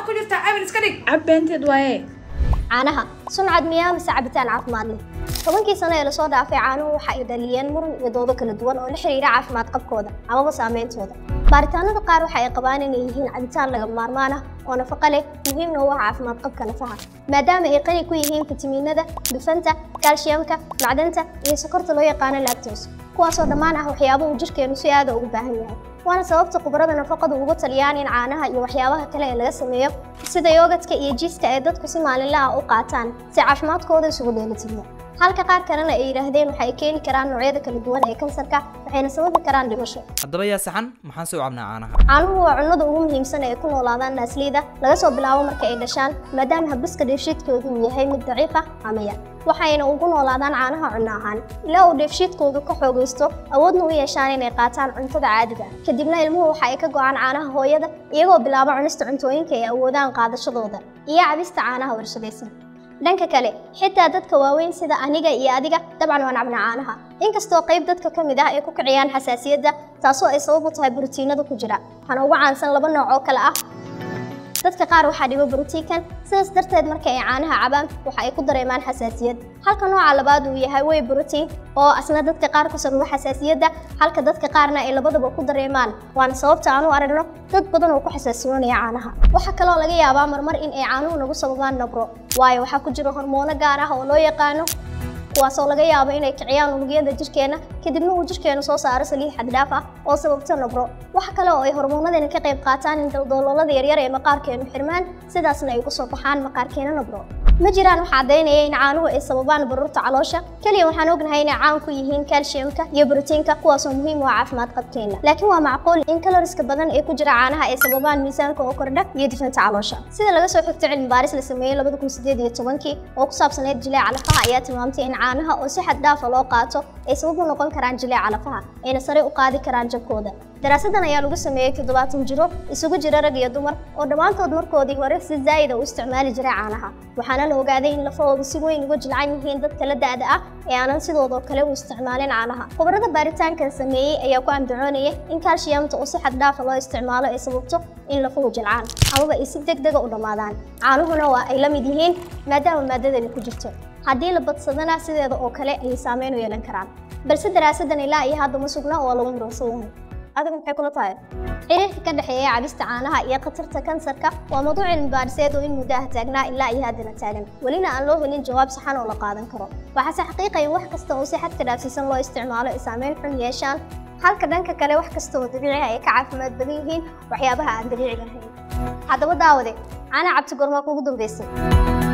ku jirtaa aamin iska dhig cabbeenteed waaye caanaha suncad miyaa mise cabitaan caafimaad leh tobankii sano ee lasoo dhaafay caanuhu waxa ay dhaliyeen muran iyo doodo kala duwan oo la xiriira caafimaad qabkooda amaba saameyntooda baaritaanada qaar waxa ay qabaan inay yihiin cabitaan lagama maarmaan ah oo nafaqo leh muhiimna u ah caafimaad qabka nafaha maadaama ay qani ku yihiin fitamiinada dufanta kaalshiyamka macdanta iyo sokorta loo yaqaano lactose kuwaasoo dhammaan ah waxyaabo uu jirkeenu si aada ugu baahan yahay waana sababta khubarada nafaqadu ugu taliyaan in caanaha iyo waxyaabaha kale ee laga sameeyo sida yoogadka iyo jiiska ay dadku si maalinle ah u qaataan si caafimaadkooda isugu dheelitirmo halka qaar kalena ay yidhaahdeen waxay keeni karaan noocyada kala duwan ee kansarka waxayna sababi karaan dhimasho haddaba yaa saxan maxaan soo cabnaa caanaha caanuhu waa cunnada ugu muhiimsan ee ay ku noolaadaan naasliyada laga soo bilaabo marka ay dhashaan maadaama habdhiska dheefshiidkoodu uu yahay mid daciif ah ama yar waxayna ugu noolaadaan caanaha cunno ahaan ilaa uu dheefshiidkoodu ka xoogaysto awoodna u yeeshaan inay qaataan cuntada caadiga ah kadibna ilmuhu waxa ay ka go'aan caanaha hooyada iyagoo bilaaba cunista cuntooyinka ay awoodaan qaadashadooda iyo cabista caanaha warshadaysan dhanka kale xitaa dadka waaweyn sida aniga iyo adiga dabcan waan cabna caanaha inkastoo qayb dadka ka mid ah ay ku kiciyaan xasaasiyadda taasoo ay sabab u tahay borotiinada ku jira waxaana ugu caansan laba nooc oo kale ah dadka qaar waxaa dhibo borotiinkan sidaas darteed marka ay caanaha cabaan waxa ay ku dareemaan xasaasiyad halka nooca labaad uu yahay way borotiin oo asna dadka qaar ku sababa xasaasiyadda halka dadka qaarna ay labadaba ku dareemaan waana sababta aan u aragno dad badan oo ku xasaasiyoonaya caanaha waxaa kaloo laga yaabaa marmar in ay caanuhu nagu sababaan nabro waayo waxaa ku jira hormoono gaar ah oo loo yaqaano kuwaasoo laga yaabo inay kiciyaan unugyada jirkeena kadibna uu jirkeenu soo saaro saliid xaddhaaf ah oo sababta nabro waxa kale oo ay hormoonadani ka qayb qaataan in daldaloolada yaryar ee maqaarkeenu xirmaan sidaasna ay ku soo baxaan maqaarkeena nabro ma jiraan wax caddaynaya in caanuhu ay sababaan baruurta caloosha keliya waxaan ognahay inay caan ku yihiin kaalshiyamka iyo borotiinka kuwaasoo muhiim u ah caafimaad qabkeena laakiin waa macquul in kaloriska badan ee ku jira caanaha ay sababaan miisaanka oo kordha iyo difanta caloosha sida laga soo xigto cilmi baaris la sameeyey labada kun sideed iyo tobankii oo ku saabsaneyd jileeca lafaha ayaa tilmaamtay in caanaha oo si xad dhaafa loo qaato ay sabab u noqon karaan jileeca lafaha ayna sare u qaadi karaan jabkooda daraasadan ayaa lagu sameeyey toddobaatan jiro isugu jira rag iyo dumar oo dhammaantood markoodii hore si zaa'ida u isticmaali jiray caanaha waxaana la ogaaday in lafahoodu si weyn uga jilcan yihiin dadka la da'da ah ee aanan sidoodoo kale u isticmaalin caanaha khubarada baaritaankan sameeyey ayaa ku andacoonaya in kaalshiyamta oo si xad dhaafa loo isticmaalo ay sababto in lafuhu jilcaan amaba ay si degdega u dhammaadaan caanuhuna waa ay la mid yihiin maadaama maadadani ku jirto haddii la badsadana sideeda oo kale ayay saameyn u yeelan karaan balse daraasadan ilaa iyo hadda ma sugna oo lagu muransan yahay adiga maxay kula tahay xiriirka ka dhexeeya cabista caanaha iyo khatarta kansarka waa mawduuc cilmi baadhiseed oo in muddo ah taagnaa ilaa iyo haddana taagan welina aan loo helin jawaab saxan oo la qaadan karo waxaase xaqiiqa in wax kasta oo si xadka dhaafsiisan loo isticmaalo ay saameyn xun yeeshaan halka dhanka kale wax kasta oo dabiici ah ay ka caafimaad badan yihiin waxyaabaha aan dabiiciga ahayn haddaba daawade caana cabti gormaa kugu dambaysay